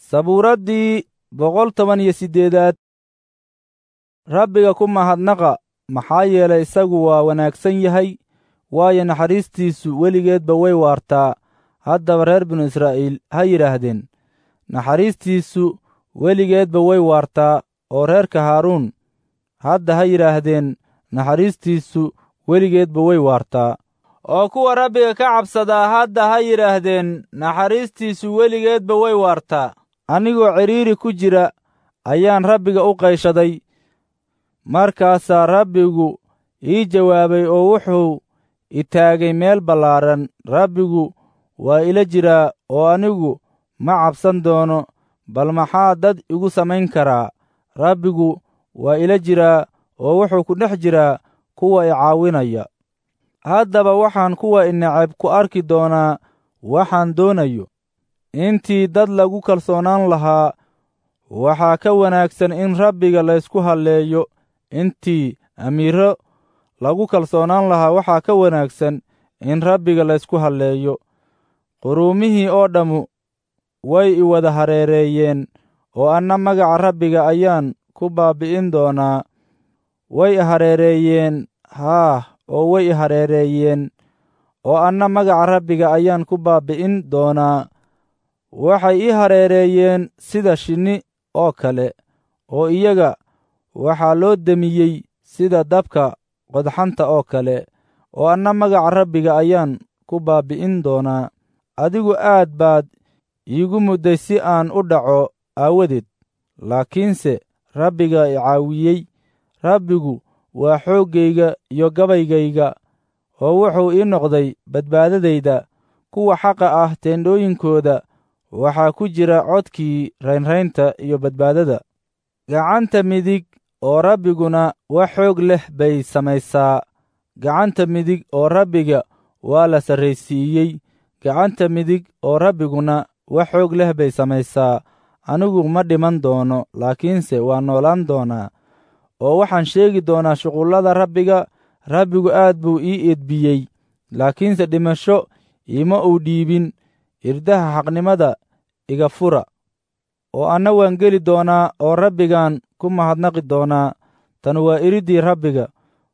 sabuuraddii boqol toban iyo siddeedaad rabbiga ku mahadnaqa maxaa yeelay isagu waa wanaagsan yahay waayo naxariistiisu weligeedba way waartaa haddaba reer binu israa'iil ha yidhaahdeen naxariistiisu weligeedba way waartaa oo reerka haaruun hadda ha yidhaahdeen naxariistiisu weligeedba way waartaa oo kuwa rabbiga ka cabsadaa hadda ha yidhaahdeen naxariistiisu weligeedba way waartaa anigoo cidhiiri ku jira ayaan rabbiga u qayshaday markaasaa rabbigu ii jawaabay oo wuxuu itaagay meel ballaaran rabbigu waa ila jiraa oo anigu ma cabsan doono bal maxaa dad igu samayn karaa rabbigu waa ila jiraa oo wuxuu ku dhex jiraa kuwa i caawinaya haddaba waxaan kuwa ineceb ku arki doonaa waxaan doonayo intii dad lagu kalsoonaan lahaa waxaa ka wanaagsan in rabbiga laysku halleeyo intii amiiro lagu kalsoonaan lahaa waxaa ka wanaagsan in rabbiga laysku halleeyo quruumihii oo dhammu way i wada hareereeyeen oo anna magaca rabbiga ayaan ku baabbi'in doonaa way i hareereeyeen haah oo way i hareereeyeen oo anna magaca rabbiga ayaan ku baabbi'in doonaa waxay ii hareereeyeen sida shinni oo kale oo iyaga waxaa loo demiyey sida dabka qodxanta oo kale oo anna magaca rabbiga ayaan ku baabbi'in doonaa adigu aad baad iigu mudday si aan u dhaco aawadeed laakiinse rabbiga i caawiyey rabbigu waa xooggayga iyo gabaygayga oo wuxuu ii noqday badbaadadayda kuwa xaqa ah teendhooyinkooda waxaa ku jira codkii raynraynta iyo badbaadada gacanta midig oo rabbiguna wax xoog leh bay samaysaa gacanta midig oo rabbiga waa la sarraysiiyey gacanta midig oo rabbiguna wax xoog leh bay samaysaa anigu ma dhiman doono laakiinse waa noolaan doonaa oo waxaan sheegi doonaa shuqullada rabbiga rabbigu aad buu ii edbiyey laakiinse dhimasho iima uu dhiibin irdaha xaqnimada iga fura oo anna waan geli doonaa oo rabbigaan ku mahadnaqi doonaa tan waa iriddii rabbiga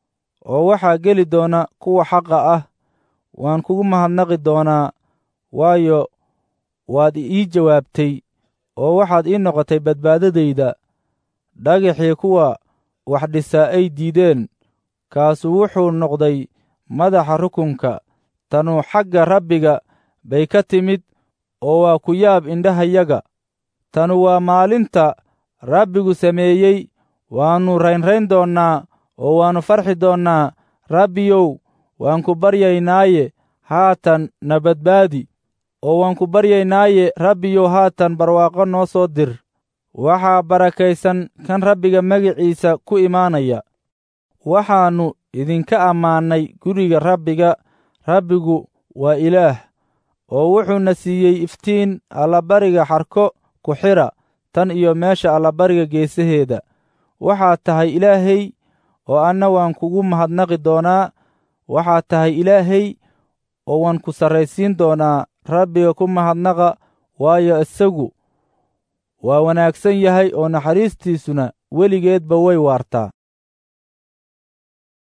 oo waxaa geli doona kuwa xaqa ah waan kugu mahadnaqi doonaa waayo waad ii jawaabtay oo waxaad ii noqotay badbaadadayda dhagaxii kuwa wax dhisaa ay diideen kaasu wuxuu noqday madaxa rukunka tanu xagga rabbiga bay ka timid oo waa ku yaab indhahayaga tanu waa maalinta rabbigu sameeyey waannu raynrayn doonnaa oo waannu farxi doonnaa rabbiyow waan ku baryaynaaye haatan na badbaadi oo waan ku baryaynaaye rabbiyow haatan barwaaqo noo soo dir waxaa barakaysan kan rabbiga magiciisa ku imaanaya waxaannu idinka ammaannay guriga rabbiga rabbigu waa ilaah oo wuxuuna siiyey iftiin allabariga xarko ku xidha tan iyo meesha allabariga geesaheeda waxaad tahay ilaahay oo anna waan kugu mahadnaqi doonaa waxaad tahay ilaahay oo waan ku sarraysiin doonaa rabbiga ku mahadnaqa waayo isagu waa wanaagsan yahay oo naxariistiisuna weligeedba way waartaa